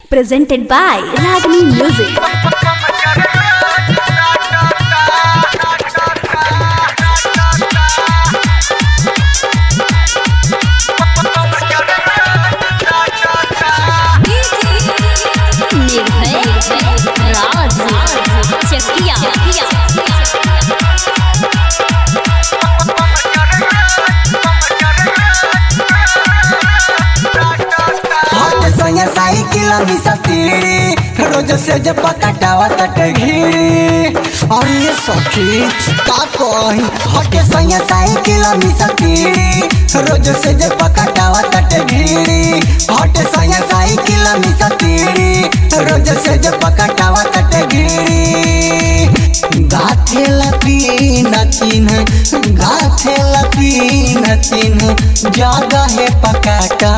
presented by Ragini Music. निर्भय राज चकिया हट संग cycle मिसती रोज से जब पकटावा तट घिरी और ये सखी का कही हट संग साइकिल मिसती रोज से जब पकटावा तट घिरी हट संग साइकिल मिसती रोज से जब पकटावा तट घिरी गाथे लपी नचिन गाथे लपी नचिन जगह है पकाटा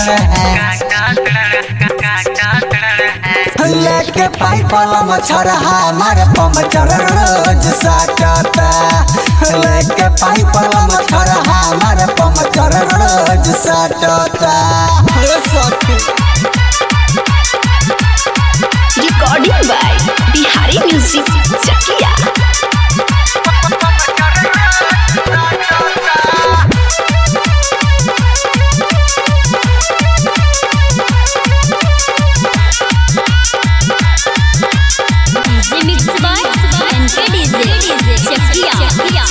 लेके पाइप वाला मच्छर हमारे पंचर रोज साटता लेके पाइप वाला मच्छर हमारे पंचर रोज साटता हे सखी Recording by Bihari Music Chakia. DJ mix by NK DJ Chakia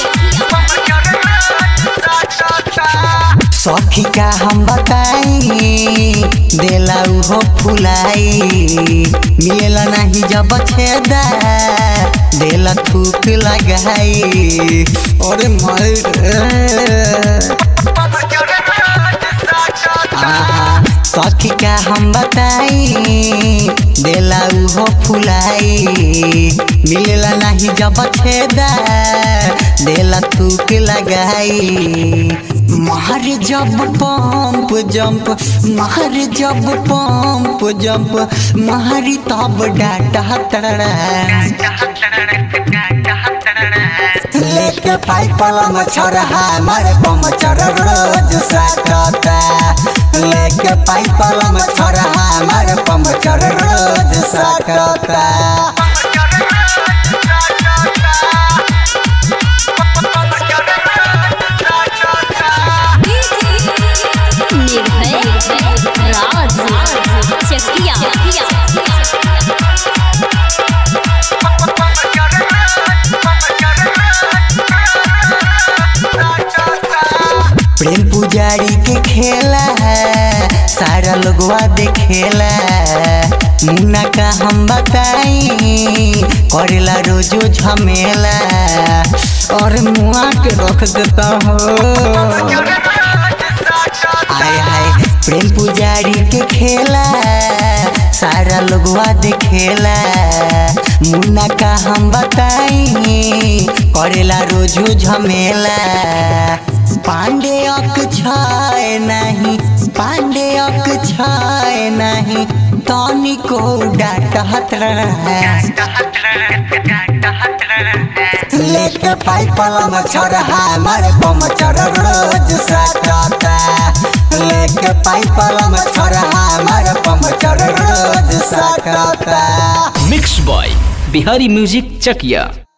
सखी का हम बताई देला उहो फुलाई मिलेला नहीं जब छेदा देला थूक लगाई अरे मर आहा, सखी का हम बताई देला उहो फुलाई मिलेला नहीं जब छेदा देला थूक लगाई मार जब पंप जंप मार जब पंप जंप मारी तब डाटा तड़ा लेके पाइप वाला मच्छर हमारे पमचर रोज साटता लेके पाइप वाला मच्छर हमारे पमचर रोज साटता निर्भय राज चकिया प्रेम पुजारी के खेला है सारा लोगवा देखेला मुन्ना का हम बताई करेला रोजो झमेला और मुआ के रख देता हो आय हाय प्रेम पुजारी के खेला सारा लोगवा देखेला मुन्ना का हम बताई करेला रोजो झमेला पांडे अक छाए नहीं पांडे अक छाए नहीं तनी को डांटत रहे लेके पाइप वाला मच्छर हमारे पमचर रोज साटता लेके पाइप वाला मच्छर हमारे पमचर रोज साटता mix by Bihari music Chakiya